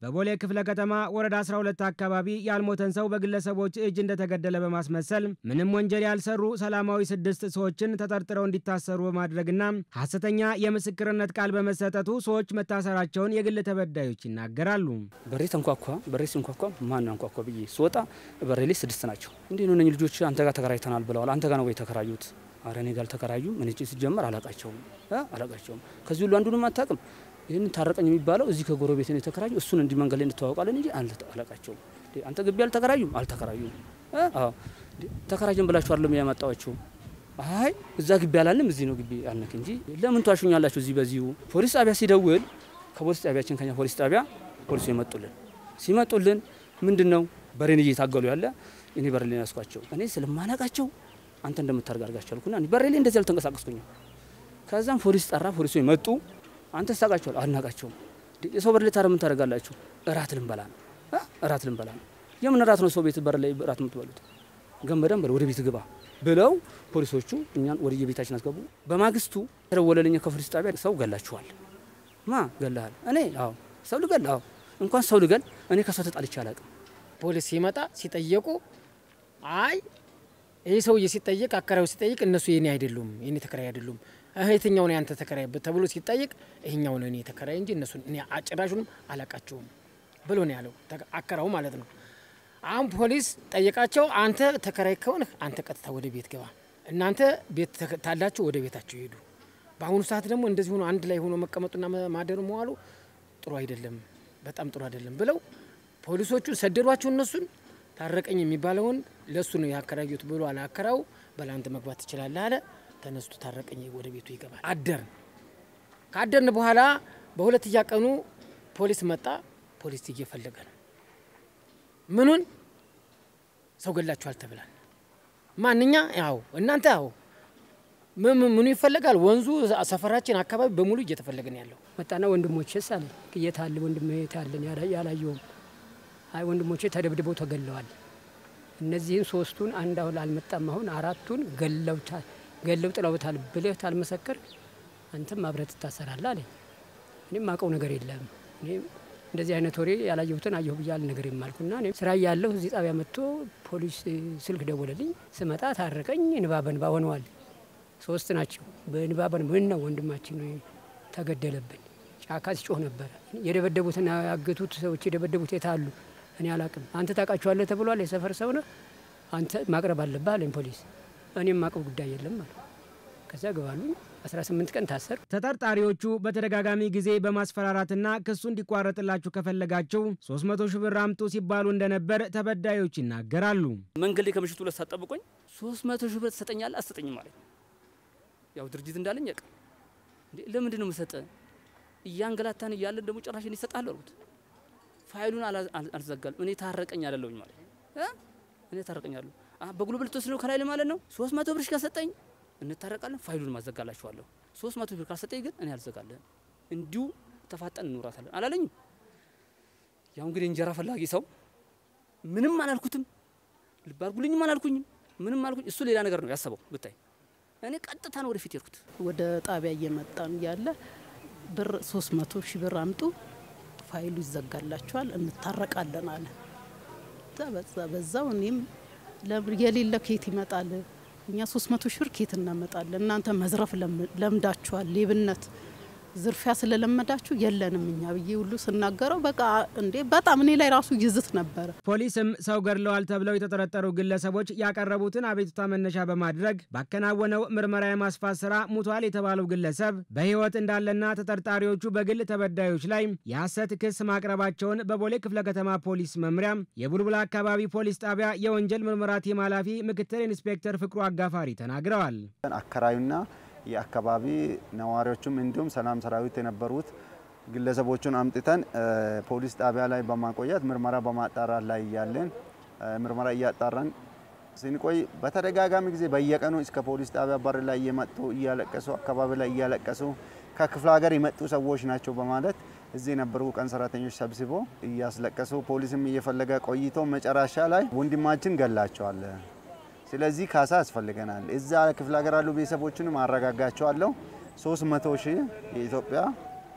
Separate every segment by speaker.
Speaker 1: በቦሌ ክፍለ ከተማ ወረዳ 12 አካባቢ ያልሞተን ሰው በግለሰቦች እጅ እንደተገደለ በማስመሰል ምንም ወንጀል ያልሰሩ ሰላማዊ ስድስት ሰዎችን ተጠርጥረው እንዲታሰሩ በማድረግና ሐሰተኛ የምስክርነት ቃል በመሰጠቱ ሰዎች መታሰራቸውን የግል ተበዳዮች ይናገራሉ።
Speaker 2: በሬ ተንኳኳ። በሬ ሲንኳኳ ማን አንኳኳ ብዬ ስወጣ በሬ ላይ ስድስት ናቸው። እንዲህ ነው እነኝህ ልጆች አንተ ጋር ተከራይተናል ብለዋል። አንተ ጋር ነው ወይ የተከራዩት? አረ እኔ ጋር አልተከራዩም። ምን ሲጀመር አላቃቸውም አላቃቸውም። ከዚህ ሁሉ አንዱንም አታውቅም። ይህንን ታረቀኝ የሚባለው እዚህ ከጎረቤት ነው የተከራዩ። እሱን እንዲህ መንገድ ላይ እንተዋወቃለን እንጂ አላቃቸውም። አንተ ግቢ አልተከራዩም አልተከራዩም። አዎ ተከራጀን ብላችሁ አይደለም ያመጣዋቸው። አይ እዛ ግቢ አላልንም እዚህ ነው ግቢ አልነክ እንጂ ለምን ተዋሹኛላችሁ? እዚህ በዚሁ ፖሊስ ጣቢያ ሲደውል ከፖሊስ ጣቢያችን ከኛ ፖሊስ ጣቢያ ፖሊሱ ይመጡልን ሲመጡልን ምንድን ነው በሬን እየታገሉ ያለ እኔ በሬ ላይ ያስኳቸው እኔ ስለማላቃቸው አንተ እንደምታደርግ አድርጋቸው አልኩና በሬ ላይ እንደዚህ አልተንቀሳቀስኩኝም። ከዛም ፖሊስ ጠራ። ፖሊሱ መጡ። አንተ ስታውቃቸዋል? አልናቃቸውም። የሰው በር ላይ ታዲያ ምን ታደርጋላችሁ? እራት ልንበላ ነው እራት ልንበላ ነው። የምን እራት ነው? ሰው ቤት በር ላይ እራት የምትበሉት? ገንበደን በል ወደ ቤት ግባ ብለው ፖሊሶቹ እኛን ወደ የቤታችን አስገቡ። በማግስቱ ተደወለልኝ ከፖሊስ ጣቢያ ሰው ገላችኋል። ማ ገላሃል? እኔ አዎ ሰው ልገል አዎ እንኳን ሰው ልገል እኔ ከሰው ተጣልቼ አላውቅም።
Speaker 3: ፖሊስ ሲመጣ ሲጠየቁ አይ ይህ ሰውዬ ሲጠየቅ አከራዩ ሲጠይቅ እነሱ የኔ አይደሉም የኔ ተከራይ አይደሉም የትኛው ነው ያንተ ተከራይ ተብሎ ሲጠይቅ ይህኛው ነው እኔ ተከራይ እንጂ እነሱ እኔ ጭራሹንም አላቃቸውም ብሎ ነው ያለው አከራው ማለት ነው። አሁን ፖሊስ ጠየቃቸው። አንተ ተከራይ ከሆንህ አንተ ቀጥታ ወደ ቤት ገባ፣ እናንተ ቤት ታላችሁ ወደ ቤታቸው ይሄዱ። በአሁኑ ሰዓት ደግሞ እንደዚህ ሆኖ አንድ ላይ ሆኖ መቀመጡና ማደሩ መዋሉ ጥሩ አይደለም፣ በጣም ጥሩ አይደለም ብለው ፖሊሶቹ ሰደዷቸው። እነሱን ታረቀኝ የሚባለውን ለሱ ነው ያከራዩት ብሎ አለ አከራው። በላንተ መግባት ትችላለህ አለ። ተነስቶ ታረቀኝ ወደ ቤቱ ይገባል። አደርን። ካደርን በኋላ በሁለተኛ ቀኑ ፖሊስ መጣ። ፖሊስ እየፈለገ ነው። ምኑን ሰው ገላችኋል ተብላል። ማንኛ ያው እናንተ ያው ምኑ ይፈለጋል? ወንዙ ሰፈራችን አካባቢ በሙሉ እየተፈለገ ነው ያለው።
Speaker 4: መጣና ወንድሞቼስ አለ የት አለ ወንድሜ የት አለን ያላየውም። አይ ወንድሞቼ ተደብድበው ተገለዋል። እነዚህን ሶስቱን አንድ አሁን አልመጣም። አሁን አራቱን ገለውታል ገለው ጥለውታል ብለህ ታልመሰክር አንተም አብረህ ትታሰራለህ አለኝ። እኔም ማቀው ነገር የለም እኔ እንደዚህ አይነት ወሬ ያላየሁትን አየሁ ብያል ነገር የማልኩና እኔ ስራ እያለሁ እዚህ ጣቢያ መጥቶ ፖሊስ ስልክ ደወለልኝ። ስመጣ ታረቀኝ እንባ በንባ ሆነዋል። ሶስት ናቸው። በእንባ በንባ ምን ነው ወንድማችን ተገደለብን። ጫካ ሲጮህ ነበረ። የደበደቡትና ያገቱት ሰዎች የደበደቡት የት አሉ? እኔ አላቅም። አንተ ታውቃቸዋለህ ተብሏል። የሰፈር ሰው ነህ አንተ ማቅረብ አለብህ አለኝ ፖሊስ። እኔም ማቀው ጉዳይ የለም አለ። ከዚያ ገባሉ 18 ቀን ታሰር።
Speaker 1: ተጠርጣሪዎቹ በተደጋጋሚ ጊዜ በማስፈራራትና ክሱ እንዲቋረጥላችሁ ከፈለጋችሁ 300 ሺህ ብር አምጡ ሲባሉ እንደነበር ተበዳዮች ይናገራሉ።
Speaker 2: መንገድ ላይ ከምሽቱ ሁለት ሰዓት ጠብቆኝ 300 ሺህ ብር ትሰጠኛለህ አትሰጠኝም ማለት ያው ድርጅት እንዳለኝ ያውቅ እንዴ ለምንድን ነው የምሰጠህ? እያንገላታን እያለን ደግሞ ጭራሽ ይሰጣል አልኩት። ፋይሉን አልዘጋልም እኔ ታረቀኝ አላለሁኝ ማለት እኔ ታረቀኛለሁ በጉልበት ልትወስድ ነው ከላይ ማለት ነው። 300 ብር ከሰጠኝ እንታረቃለን፣ ፋይሉን ማዘጋላችኋለሁ። 300 ብር ካልሰጠኝ ግን እኔ አልዘጋለህም፣ እንዲሁ ተፋጠን እንውራታለን አላለኝም። ያው እንግዲህ እንጀራ ፈላጊ ሰው ምንም አላልኩትም፣ ልብ አድርጉልኝም አላልኩኝም፣ ምንም አልኩኝ። እሱ ሌላ ነገር ነው ያሰበው ብታይ። እኔ ቀጥታ ነው ወደፊት የሄድኩት።
Speaker 5: ወደ ጣቢያ እየመጣን እያለ ብር 300 ሺህ ብር አምጡ፣ ፋይሉ ይዘጋላችኋል፣ እንታረቃለን አለ። በዛ በዛው እኔም የሌለ ኬት ይመጣል? እኛ 300 ሺህ ብር ኬት እናመጣለን? እናንተ መዝረፍ ለምዳችኋል፣ ሌብነት ዝርፊያ ስለለመዳችሁ የለንም እኛ ብዬ ሁሉ ስናገረው በቃ እንዴ በጣም እኔ ላይ ራሱ ይዝት ነበረ።
Speaker 1: ፖሊስም ሰው ገድለዋል ተብለው የተጠረጠሩ ግለሰቦች ያቀረቡትን አቤቱታ መነሻ በማድረግ ባከናወነው ምርመራ የማስፋት ስራ ሙቷል የተባለው ግለሰብ በሕይወት እንዳለና ተጠርጣሪዎቹ በግል ተበዳዮች ላይ የሐሰት ክስ ማቅረባቸውን በቦሌ ክፍለ ከተማ ፖሊስ መምሪያ የቡልቡላ አካባቢ ፖሊስ ጣቢያ የወንጀል ምርመራ ቲም ኃላፊ ምክትል ኢንስፔክተር ፍቅሩ አጋፋሪ ተናግረዋል።
Speaker 6: አከራዩና የአካባቢ ነዋሪዎቹም እንዲሁም ሰላም ሰራዊት የነበሩት ግለሰቦቹን አምጥተን ፖሊስ ጣቢያ ላይ በማቆየት ምርመራ በማጣራት ላይ እያለን ምርመራ እያጣራን ስንቆይ በተደጋጋሚ ጊዜ በየቀኑ እስከ ፖሊስ ጣቢያ በር ላይ እየመጡ እያለቀሱ አካባቢ ላይ እያለቀሱ ከክፍለ ሀገር የመጡ ሰዎች ናቸው በማለት እዚህ የነበሩ ቀን ሰራተኞች ሰብስቦ እያስለቀሱ ፖሊስም እየፈለገ ቆይቶ መጨረሻ ላይ ወንድማችን ገላቸዋል ስለዚህ ካሳ ያስፈልገናል። እዛ ክፍለ ሀገር ያሉ ቤተሰቦችንም አረጋጋቸዋለሁ። 300 ሺህ የኢትዮጵያ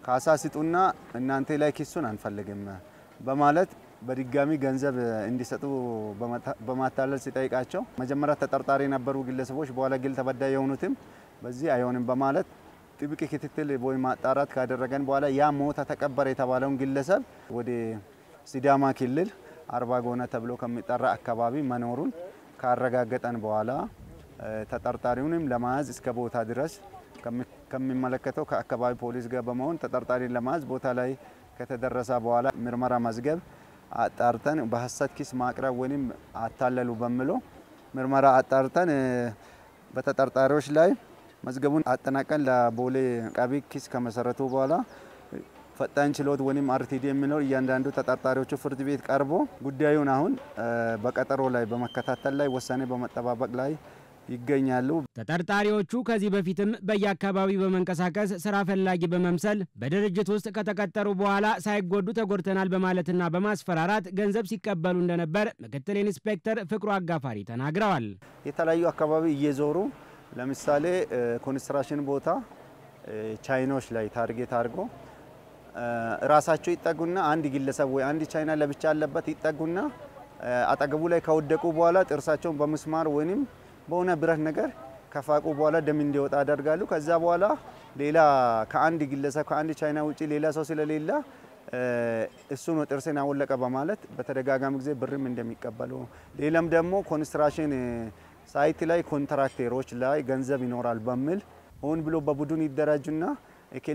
Speaker 6: ካሳ ስጡና እናንተ ላይ ኪሱን አንፈልግም በማለት በድጋሚ ገንዘብ እንዲሰጡ በማታለል ሲጠይቃቸው መጀመሪያ ተጠርጣሪ የነበሩ ግለሰቦች በኋላ ግል ተበዳይ የሆኑትም በዚህ አይሆንም በማለት ጥብቅ ክትትል ወይም ማጣራት ካደረገን በኋላ ያ ሞተ ተቀበረ የተባለውን ግለሰብ ወደ ሲዳማ ክልል አርባ ጎነ ተብሎ ከሚጠራ አካባቢ መኖሩን ካረጋገጠን በኋላ ተጠርጣሪውንም ለመያዝ እስከ ቦታ ድረስ ከሚመለከተው ከአካባቢ ፖሊስ ጋር በመሆን ተጠርጣሪን ለመያዝ ቦታ ላይ ከተደረሰ በኋላ ምርመራ መዝገብ አጣርተን በሀሰት ኪስ ማቅረብ ወይም አታለሉ በሚለው ምርመራ አጣርተን በተጠርጣሪዎች ላይ መዝገቡን አጠናቀን ለቦሌ አቃቢ ኪስ ከመሰረቱ በኋላ ፈጣን ችሎት ወይም አርቲዲ የሚለው እያንዳንዱ ተጠርጣሪዎቹ ፍርድ ቤት ቀርቦ ጉዳዩን አሁን በቀጠሮ ላይ በመከታተል ላይ ውሳኔ በመጠባበቅ ላይ ይገኛሉ።
Speaker 1: ተጠርጣሪዎቹ ከዚህ በፊትም በየአካባቢው በመንቀሳቀስ ስራ ፈላጊ በመምሰል በድርጅት ውስጥ ከተቀጠሩ በኋላ ሳይጎዱ ተጎድተናል በማለትና በማስፈራራት ገንዘብ ሲቀበሉ እንደነበር ምክትል ኢንስፔክተር ፍቅሩ አጋፋሪ ተናግረዋል።
Speaker 6: የተለያዩ አካባቢ እየዞሩ ለምሳሌ ኮንስትራክሽን ቦታ ቻይኖች ላይ ታርጌት አድርጎ ራሳቸው ይጠጉና አንድ ግለሰብ ወይ አንድ ቻይና ለብቻ ያለበት ይጠጉና አጠገቡ ላይ ከወደቁ በኋላ ጥርሳቸውን በምስማር ወይም በሆነ ብረት ነገር ከፋቁ በኋላ ደም እንዲወጣ ያደርጋሉ። ከዛ በኋላ ሌላ ከአንድ ግለሰብ ከአንድ ቻይና ውጭ ሌላ ሰው ስለሌለ እሱ ነው ጥርስን አወለቀ በማለት በተደጋጋሚ ጊዜ ብርም እንደሚቀበሉ ሌላም ደግሞ ኮንስትራክሽን ሳይት ላይ ኮንትራክተሮች ላይ ገንዘብ ይኖራል በሚል ሆን ብሎ በቡድን ይደራጁና እክሌ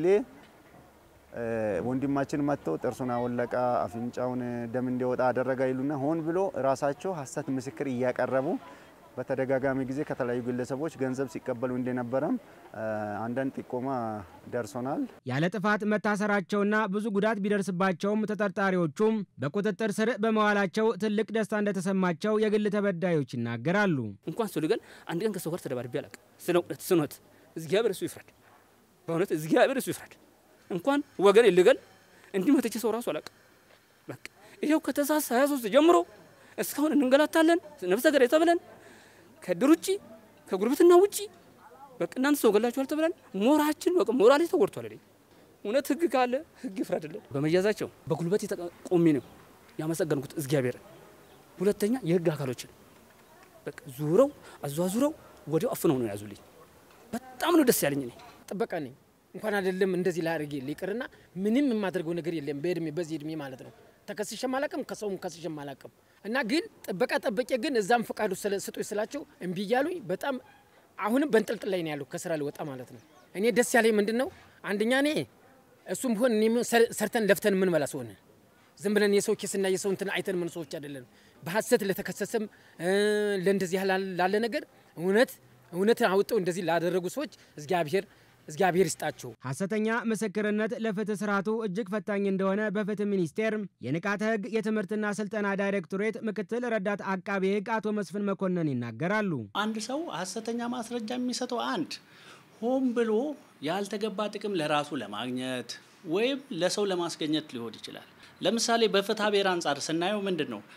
Speaker 6: ወንድማችን መጥቶ ጥርሱን አወለቀ፣ አፍንጫውን ደም እንዲወጣ አደረገ ይሉና ሆን ብሎ ራሳቸው ሀሰት ምስክር እያቀረቡ በተደጋጋሚ ጊዜ ከተለያዩ ግለሰቦች ገንዘብ ሲቀበሉ እንደነበረም አንዳንድ ጥቆማ ደርሶናል።
Speaker 1: ያለ ጥፋት መታሰራቸውና ብዙ ጉዳት ቢደርስባቸውም ተጠርጣሪዎቹም በቁጥጥር ስር በመዋላቸው ትልቅ ደስታ እንደተሰማቸው የግል ተበዳዮች ይናገራሉ።
Speaker 2: እንኳን ሰው ልገል አንድ ቀን ከሰው ጋር ተደባድቤ አላውቅም። ስለ እውነት ስኖት እግዚአብሔር እሱ ይፍረድ። በእውነት እግዚአብሔር እሱ ይፍረድ። እንኳን ወገን ልገል እንዲህ መተቼ ሰው ራሱ አላውቅም። በቃ ይኸው ከታህሳስ 23 ጀምሮ እስካሁን እንንገላታለን። ነፍሰ ገዳይ ተብለን ከድር ውጭ ከጉርብትና ውጭ በቃ እናንተ ሰው ገላችኋል ተብለን ሞራችን በቃ ሞራሌ ተጎድቷል። እኔ እውነት ህግ ካለ ህግ ይፍረድልን። በመያዛቸው በጉልበት ቆሜ ነው ያመሰገንኩት እግዚአብሔርን። ሁለተኛ የህግ አካሎችን በቃ ዙረው አዟዙረው ወዲያው አፍነው ነው ያዙልኝ። በጣም ነው ደስ ያለኝ። እኔ
Speaker 3: ጥበቃ ነኝ እንኳን አይደለም እንደዚህ ላደርግ ይቅርና ምንም የማደርገው ነገር የለም። በእድሜ በዚህ እድሜ ማለት ነው ተከስሼም አላቅም ከሰውም ከስሼም አላቅም። እና ግን ጥበቃ ጠበቄ ግን እዛም ፈቃዱ ስጡኝ ስላቸው እምቢ እያሉኝ በጣም አሁንም በንጥልጥል ላይ ነው ያለው ከስራ ልወጣ ማለት ነው። እኔ ደስ ያለኝ ምንድን ነው አንደኛ እኔ እሱም ሆን እኔም ሰርተን ለፍተን ምን መላስ ሆነ ዝም ብለን የሰው ኬስና የሰው እንትን አይተን ምን ሰዎች አይደለን። በሀሰት ለተከሰሰም ለእንደዚህ ላለ ነገር እውነት እውነት አውጠው እንደዚህ ላደረጉ ሰዎች እግዚአብሔር እግዚአብሔር ይስጣቸው።
Speaker 1: ሐሰተኛ ምስክርነት ለፍትህ ስርዓቱ እጅግ ፈታኝ እንደሆነ በፍትህ ሚኒስቴር የንቃተ ህግ የትምህርትና ስልጠና ዳይሬክቶሬት ምክትል ረዳት አቃቤ ህግ አቶ መስፍን መኮንን ይናገራሉ።
Speaker 7: አንድ ሰው ሐሰተኛ ማስረጃ የሚሰጠው አንድ ሆን ብሎ ያልተገባ ጥቅም ለራሱ ለማግኘት ወይም ለሰው ለማስገኘት ሊሆን ይችላል። ለምሳሌ በፍትሐ ብሔር አንጻር ስናየው ምንድን ነው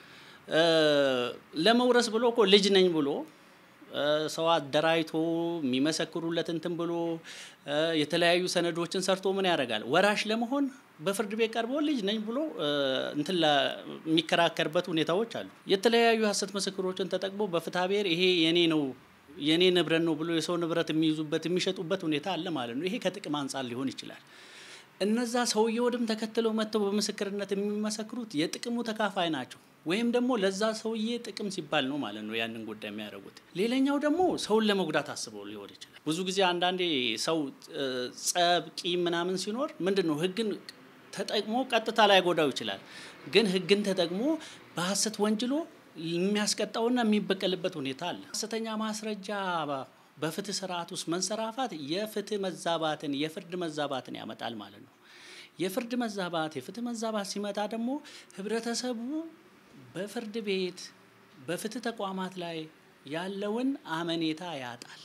Speaker 7: ለመውረስ ብሎ እኮ ልጅ ነኝ ብሎ ሰው አደራጅቶ የሚመሰክሩለት እንትን ብሎ የተለያዩ ሰነዶችን ሰርቶ ምን ያደርጋል? ወራሽ ለመሆን በፍርድ ቤት ቀርቦ ልጅ ነኝ ብሎ እንትን የሚከራከርበት ሁኔታዎች አሉ። የተለያዩ ሀሰት ምስክሮችን ተጠቅሞ በፍትሐ ብሔር ይሄ የኔ ነው የኔ ንብረት ነው ብሎ የሰው ንብረት የሚይዙበት የሚሸጡበት ሁኔታ አለ ማለት ነው። ይሄ ከጥቅም አንጻር ሊሆን ይችላል። እነዛ ሰውየውንም ተከትለው መጥተው በምስክርነት የሚመሰክሩት የጥቅሙ ተካፋይ ናቸው ወይም ደግሞ ለዛ ሰውዬ ጥቅም ሲባል ነው ማለት ነው ያንን ጉዳይ የሚያደርጉት። ሌላኛው ደግሞ ሰውን ለመጉዳት አስበው ሊሆን ይችላል። ብዙ ጊዜ አንዳንዴ ሰው ጸብ፣ ቂም ምናምን ሲኖር ምንድን ነው ህግን ተጠቅሞ ቀጥታ ላይ ጎዳው ይችላል። ግን ህግን ተጠቅሞ በሀሰት ወንጅሎ የሚያስቀጣውና የሚበቀልበት ሁኔታ አለ። ሀሰተኛ ማስረጃ በፍትህ ስርዓት ውስጥ መንሰራፋት የፍትህ መዛባትን የፍርድ መዛባትን ያመጣል ማለት ነው። የፍርድ መዛባት የፍትህ መዛባት ሲመጣ ደግሞ ህብረተሰቡ በፍርድ ቤት በፍትህ ተቋማት ላይ ያለውን አመኔታ ያጣል።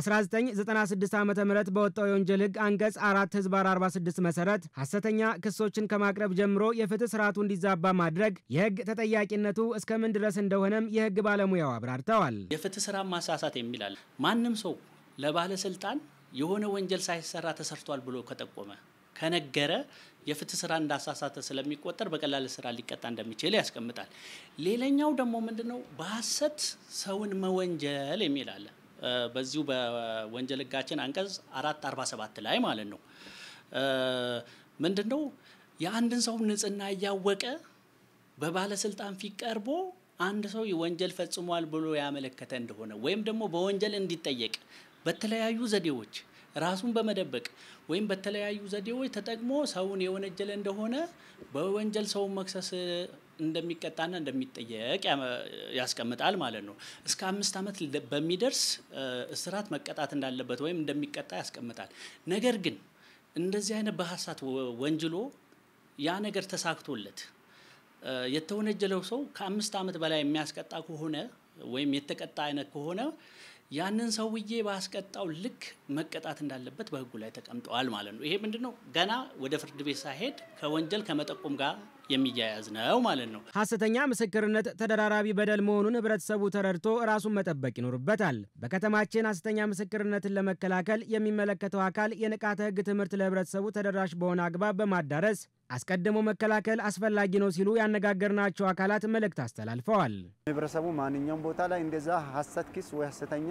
Speaker 1: በ1996 ዓ ም በወጣው የወንጀል ህግ አንቀጽ አራት ህዝባር 46 መሰረት ሐሰተኛ ክሶችን ከማቅረብ ጀምሮ የፍትህ ስርዓቱ እንዲዛባ ማድረግ የህግ ተጠያቂነቱ እስከምን ድረስ እንደሆነም የህግ ባለሙያው አብራርተዋል።
Speaker 7: የፍትህ ስራ ማሳሳት የሚላል ማንም ሰው ለባለስልጣን የሆነ ወንጀል ሳይሰራ ተሰርቷል ብሎ ከጠቆመ ከነገረ የፍትህ ስራ እንዳሳሳተ ስለሚቆጠር በቀላል ስራ ሊቀጣ እንደሚችል ያስቀምጣል። ሌላኛው ደግሞ ምንድነው በሐሰት ሰውን መወንጀል የሚል አለ። በዚሁ በወንጀል ህጋችን አንቀጽ አራት አርባ ሰባት ላይ ማለት ነው። ምንድነው የአንድን ሰው ንጽህና እያወቀ በባለስልጣን ፊት ቀርቦ አንድ ሰው ወንጀል ፈጽሟል ብሎ ያመለከተ እንደሆነ ወይም ደግሞ በወንጀል እንዲጠየቅ በተለያዩ ዘዴዎች ራሱን በመደበቅ ወይም በተለያዩ ዘዴዎች ተጠቅሞ ሰውን የወነጀለ እንደሆነ በወንጀል ሰውን መክሰስ እንደሚቀጣና እንደሚጠየቅ ያስቀምጣል ማለት ነው። እስከ አምስት ዓመት በሚደርስ እስራት መቀጣት እንዳለበት ወይም እንደሚቀጣ ያስቀምጣል። ነገር ግን እንደዚህ አይነት በሀሳት ወንጅሎ ያ ነገር ተሳክቶለት የተወነጀለው ሰው ከአምስት ዓመት በላይ የሚያስቀጣ ከሆነ ወይም የተቀጣ አይነት ከሆነ ያንን ሰውዬ ባስቀጣው ልክ መቀጣት እንዳለበት በሕጉ ላይ ተቀምጠዋል ማለት ነው። ይሄ ምንድን ነው? ገና ወደ ፍርድ ቤት ሳይሄድ ከወንጀል ከመጠቆም ጋር የሚያያዝ ነው ማለት ነው።
Speaker 1: ሐሰተኛ ምስክርነት ተደራራቢ በደል መሆኑን ህብረተሰቡ ተረድቶ ራሱን መጠበቅ ይኖርበታል። በከተማችን ሐሰተኛ ምስክርነትን ለመከላከል የሚመለከተው አካል የንቃተ ህግ ትምህርት ለህብረተሰቡ ተደራሽ በሆነ አግባብ በማዳረስ አስቀድሞ መከላከል አስፈላጊ ነው ሲሉ ያነጋገርናቸው አካላት መልእክት አስተላልፈዋል።
Speaker 6: ህብረተሰቡ ማንኛውም ቦታ ላይ እንደዛ ሐሰት ክስ ወይ ሐሰተኛ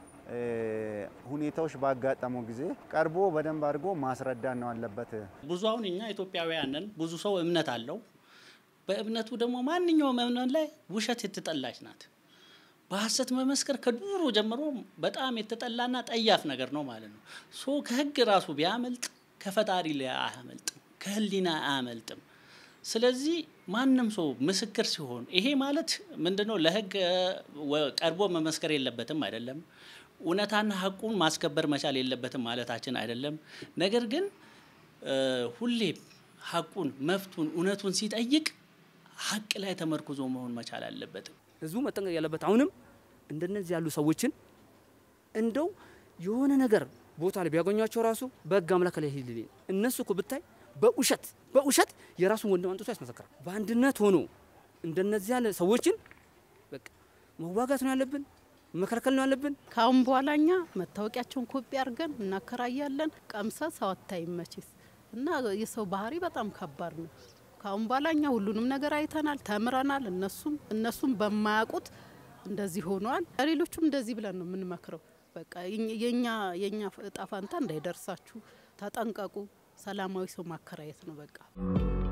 Speaker 6: ሁኔታዎች ባጋጠመው ጊዜ ቀርቦ በደንብ አድርጎ ማስረዳት ነው አለበት።
Speaker 7: ብዙ አሁን እኛ ኢትዮጵያውያንን ብዙ ሰው እምነት አለው። በእምነቱ ደግሞ ማንኛውም እምነት ላይ ውሸት የተጠላች ናት። በሐሰት መመስከር ከድሮ ጀምሮ በጣም የተጠላና ጠያፍ ነገር ነው ማለት ነው። ሶ ከህግ ራሱ ቢያመልጥ ከፈጣሪ ላይ አያመልጥም፣ ከህሊና አያመልጥም። ስለዚህ ማንም ሰው ምስክር ሲሆን ይሄ ማለት ምንድነው? ለህግ ቀርቦ መመስከር የለበትም አይደለም። እውነታና ሀቁን ማስከበር መቻል የለበትም ማለታችን አይደለም። ነገር ግን ሁሌም ሀቁን፣ መብቱን፣ እውነቱን ሲጠይቅ ሀቅ ላይ ተመርኩዞ መሆን መቻል አለበት።
Speaker 2: ህዝቡ መጠንቀቅ ያለበት አሁንም እንደነዚህ ያሉ ሰዎችን እንደው የሆነ ነገር ቦታ ላይ ቢያገኟቸው ራሱ በህግ አምላክ ላይ ሂድ እነሱ እኮ ብታይ በውሸት በውሸት የራሱን ወንድም አንጥቶ ያስመሰክራል። በአንድነት ሆኖ እንደነዚህ ያለ ሰዎችን በቃ መዋጋት ነው ያለብን፣ መከልከል ነው ያለብን።
Speaker 5: ካሁን በኋላ እኛ መታወቂያቸውን ኮፒ አድርገን እናከራያለን። ቀምሰ ሰው አታይም መቼስ እና የሰው ባህሪ በጣም ከባድ ነው። ካሁን በኋላ እኛ ሁሉንም ነገር አይተናል፣ ተምረናል። እነሱም እነሱም በማያውቁት እንደዚህ ሆነዋል። ሌሎቹም እንደዚህ ብለን ነው የምንመክረው። በቃ የኛ የኛ እጣ ፋንታ እንዳይደርሳችሁ ተጠንቀቁ። ሰላማዊ ሰው ማከራየት ነው በቃ።